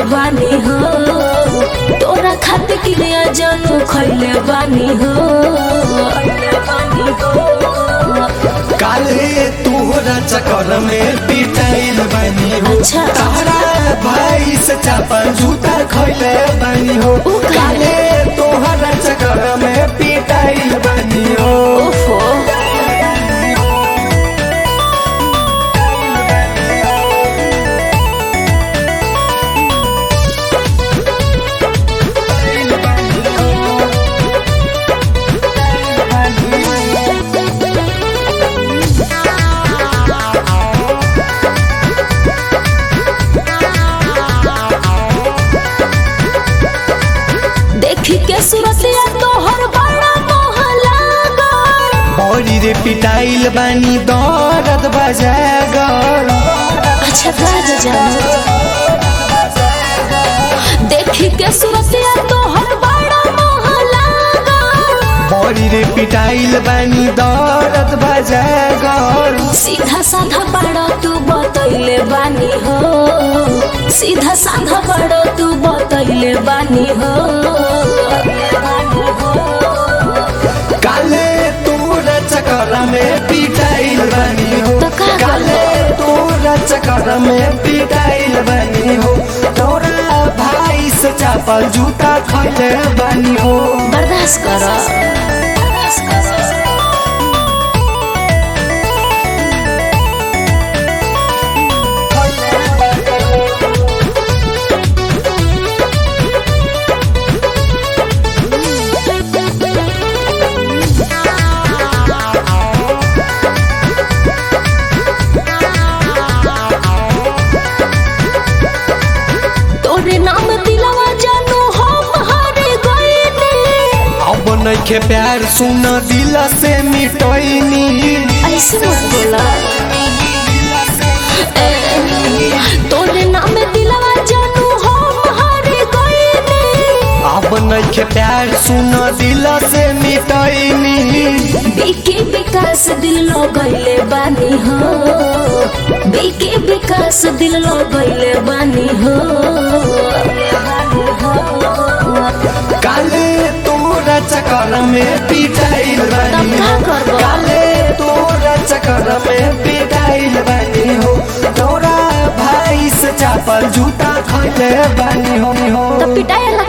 बानी हो तोरा खातिर क्रिया जानू खैले बानी हो काले तोहरा चक्कर में पिटाइल बनी हो अच्छा। तारा भाई से चापल जूता खैले बनी हो उ काहे? काले तोहरा चक्कर में पिटाइल बनी हो ओफो देखी के सूरतिया तोहर बड़ा मोह लागल बड़ी रे पिटाइल बनी दर्द बजागर अच्छा राजा जानो देखी के सूरतिया तोहर बड़ा मोह लागल बड़ी रे पिटाइल बनी दर्द बजागर सीधा साधा बड़ा तू बतैले बानी हो सीधा साधा बड़ा तू बतैले बानी हो काले तोरा चक्कर में पिटाइल बनी हो तो का काले तोरा चक्कर में पिटाइल बनी हो तोरा भाई से चापल जूता खैले बनी हो बर्दाश्त कर तोरे नाम दिलवा जानू हम हारे गईनी अब नइखे प्यार सुन दिल से मिटैनी ऐसे मत बोला ए, तोरे नाम दिलवा जानू हम हारे गईनी अब नइखे प्यार सुन दिल से मिटैनी बीके विकास दिल लगैले बानी हो बीके विकास दिल लगैले बानी हो काले तोरा चक्कर में पिटाइल बनी हो तब का करबो? काले तोरा चक्कर में पिटाइल बनी हो तोरा भाई से चापल जूता खैले बनी हो तो पिटाई